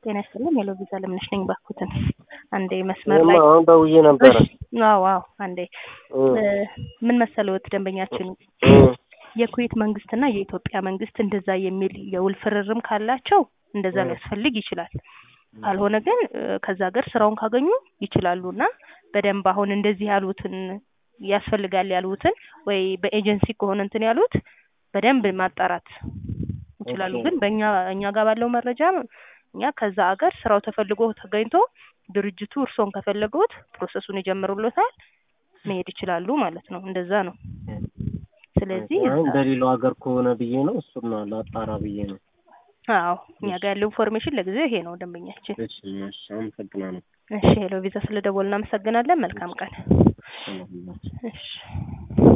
ጤና ይስጥልኝ የሎ ቪዛ ለምነሽ ነኝ ባኩትን አንዴ መስመር ላይ እኔማ አሁን ደውዬ ነበረ። እሺ፣ አዎ አዎ አንዴ እ እ ምን መሰለዎት ደንበኛችን እ የኩዌት መንግስትና የኢትዮጵያ መንግስት እንደዛ የሚል የውል ፍርርም ካላቸው እንደዛ እ ሊያስፈልግ ይችላል። ካልሆነ ግን እ ከዛ ሀገር ስራውን ካገኙ ይችላሉ እና በደንብ አሁን እንደዚህ ያሉትን ያስፈልጋል ያሉትን ወይ በኤጀንሲ ከሆነ እንትን ያሉት በደንብ ማጣራት ይችላሉ። ኦኬ ግን በእኛ እኛ ጋር ባለው መረጃ እኛ ከዛ ሀገር ስራው ተፈልጎ ተገኝቶ ድርጅቱ እርስዎን ከፈለጉት ፕሮሰሱን ይጀምሩሎታል፣ መሄድ ይችላሉ ማለት ነው። እንደዛ ነው። ስለዚህ አሁን እዛ እንደሌላው ሀገር ከሆነ ብዬ ነው እሱን ነው ላጣራ ብዬ ነው። አዎ እኛ እሺ ጋር ያለው ኢንፎርሜሽን ለጊዜው ይሄ ነው ደንበኛችን። እሺ እሺ አመሰግናለሁ። እሺ ሄሎ ቪዛ ስለደወልን እናመሰግናለን። መልካም ቀን። ሰላም ሁላችሁ። እሺ